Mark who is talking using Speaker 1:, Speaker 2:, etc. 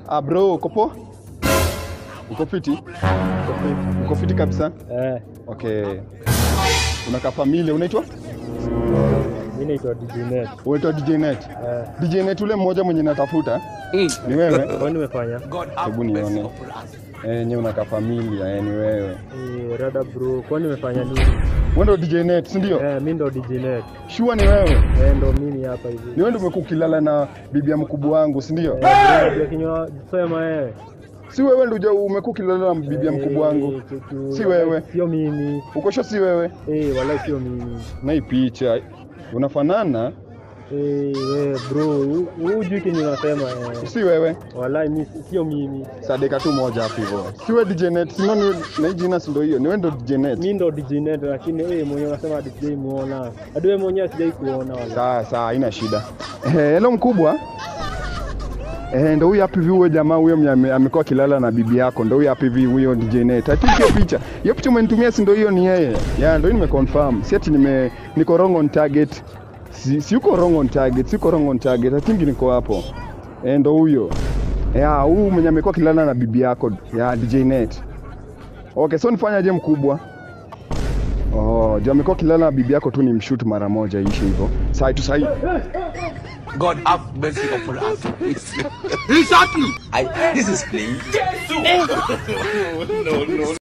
Speaker 1: Ah bro, uko poa? Uko fiti? Uko fiti kabisa?
Speaker 2: Eh,
Speaker 1: Okay. Unaka familia unaitwa?
Speaker 2: mi naitwa DJ Net.
Speaker 1: Unaitwa DJ Net.
Speaker 2: Eh,
Speaker 1: DJ Net ule mmoja mwenye natafuta. Ni wewe?
Speaker 2: kwani nimefanya?
Speaker 1: Hebu nione. Eh, nyewe unaka familia, eh, ni wewe.
Speaker 2: Eh, rada bro, kwani nimefanya nini?
Speaker 1: Wewe ndo DJ Net, si ndio?
Speaker 2: Eh, mi ndo DJ Net.
Speaker 1: Sure ni wewe.
Speaker 2: Eh, ndo mimi hapa hivi.
Speaker 1: Ni wewe ndo umekuwa ukilala na bibi ya mkubwa wangu, si ndio?
Speaker 2: Eh, bro, unajua kinywa sema wewe.
Speaker 1: Si wewe ndo umekuwa ukilala na bibi ya mkubwa wangu.
Speaker 2: Eh, kitu-
Speaker 1: Si wewe.
Speaker 2: Sio mimi.
Speaker 1: Uko sure si wewe?
Speaker 2: Eh, wala sio mimi.
Speaker 1: Na hii picha unafanana,
Speaker 2: Eh, we bro, hu- hujui kenye unasema eh.
Speaker 1: si wewe.
Speaker 2: Wallahi mi sio mimi.
Speaker 1: Sadeka tu moja hapo hivyo. Si wewe DJ Net, si nani na hii jina si ndio hiyo? Ni wewe ndo DJ Net.
Speaker 2: Mi ndo DJ Net lakini wewe mwenyewe unasema hadi sijai muona. Hadi wewe mwenyewe sijai kuona wala.
Speaker 1: Sawa sawa, haina shida. Eh, hello mkubwa. Eh, ndo huyu hapa hivi huyo jamaa huyo mwenye ame- amekuwa kilala na bibi yako, ndo huyo hapa hivi huyo DJ Net. I think hiyo picha. Hiyo picha umenitumia si ndo hiyo ni yeye. Yeah, ndo nimeconfirm. Si ati nime niko wrong on target. Si, si uko wrong on target, siko wrong on target. I think niko hapo. Eh, ndo huyo. Yeah, huyu mwenye amekuwa kilala na bibi yako. Yeah, DJ Net. Okay, so nifanyaje mkubwa? Oh, juu amekuwa kilala na bibi yako tu ni mshoot mara moja ishi hivyo. Sai tu sai.
Speaker 3: God have mercy upon us. He shot me. I, this is playing.